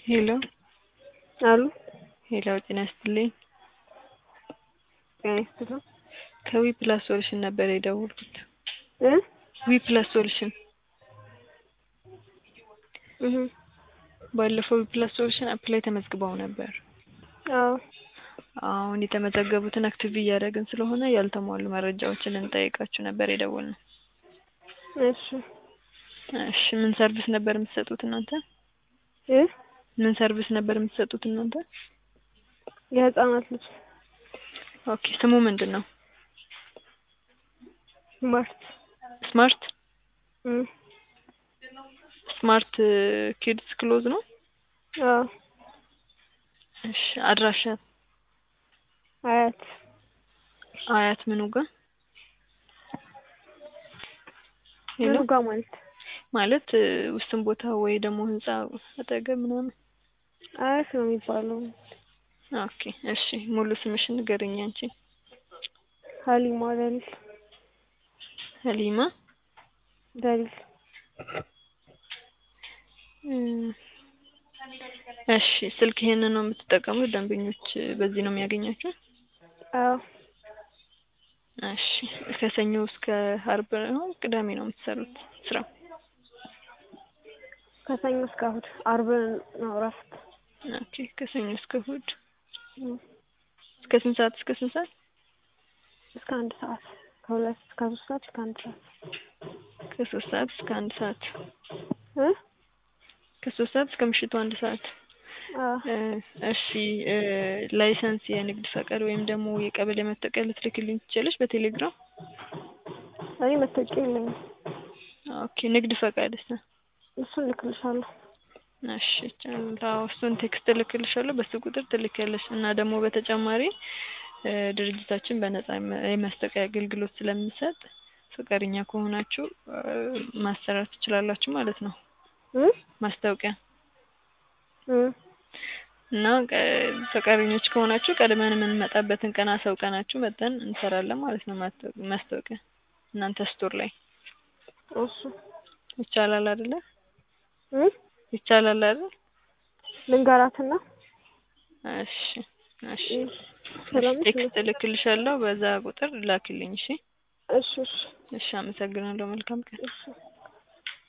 ሄሎ አሉ ሄሎ ጤና ይስጥልኝ ጤና ይስጥልኝ ከዊ ፕላስ ሶሉሽን ነበር የደወልኩት እ ዊ ፕላስ ሶሉሽን እህ ባለፈው ዊ ፕላስ ሶሉሽን አፕ ላይ ተመዝግበው ነበር አዎ አሁን የተመዘገቡትን አክቲቭ እያደረግን ስለሆነ ያልተሟሉ መረጃዎችን ልንጠይቃችሁ ነበር የደወልነው እሺ እሺ ምን ሰርቪስ ነበር የምትሰጡት እናንተ እ ምን ሰርቪስ ነበር የምትሰጡት እናንተ የህፃናት ልጅ ኦኬ ስሙ ምንድን ነው ስማርት ስማርት እ ስማርት ኪድስ ክሎዝ ነው አዎ እሺ አድራሻ አያት አያት ምኑ ጋር ምኑ ጋር ማለት ማለት ውስን ቦታ ወይ ደግሞ ህንጻ አጠገብ ምናምን አያት ነው የሚባለው ኦኬ እሺ ሙሉ ስምሽን ንገረኝ አንቺ ሀሊማ ደሊል ሀሊማ ደሊል እሺ ስልክ ይሄንን ነው የምትጠቀሙት ደንበኞች በዚህ ነው የሚያገኛቸው አዎ እሺ ከሰኞ እስከ አርብ ነው ቅዳሜ ነው የምትሰሩት ስራ ከሰኞ እስከ እሑድ አርብ ነው እረፍት ኦኬ ከሰኞ እስከ እሑድ እ እስከ ስንት ሰዓት እስከ ስንት ሰዓት እስከ አንድ ሰዓት ከሁለት እስከ ሶስት ሰዓት እስከ አንድ ሰዓት ከሶስት ሰዓት እስከ አንድ ሰዓት እ ከሶስት ሰዓት እስከ ምሽቱ አንድ ሰዓት አዎ እሺ ላይሰንስ የንግድ ፈቃድ ወይም ደግሞ የቀበሌ መታወቂያ ልትልክልኝ ትችላለሽ በቴሌግራም እኔ መታወቂያ የለኝም ኦኬ ንግድ ፈቃድስ እሱን እልክልሻለሁ እሺ አዎ እሱን ቴክስት እልክልሻለሁ በሱ ቁጥር ትልኪያለሽ እና ደግሞ በተጨማሪ ድርጅታችን በነጻ የማስታወቂያ አገልግሎት ስለሚሰጥ ፈቃደኛ ከሆናችሁ ማሰራት ትችላላችሁ ማለት ነው እ ማስታወቂያ እ እና ፈቃደኞች ከሆናችሁ ቀድመን የምንመጣበትን ቀን አሳውቀናችሁ መጥተን እንሰራለን ማለት ነው ማስታወቂያ እናንተ ስቶር ላይ እሺ ይቻላል አይደለ እ ይቻላል አይደል ልንገራትና እሺ እሺ ሰላም ነሽ? ቴክስት እልክልሻለሁ በዛ ቁጥር ላኪልኝ እሺ እሺ እሺ እሺ አመሰግናለሁ መልካም ቀን እሺ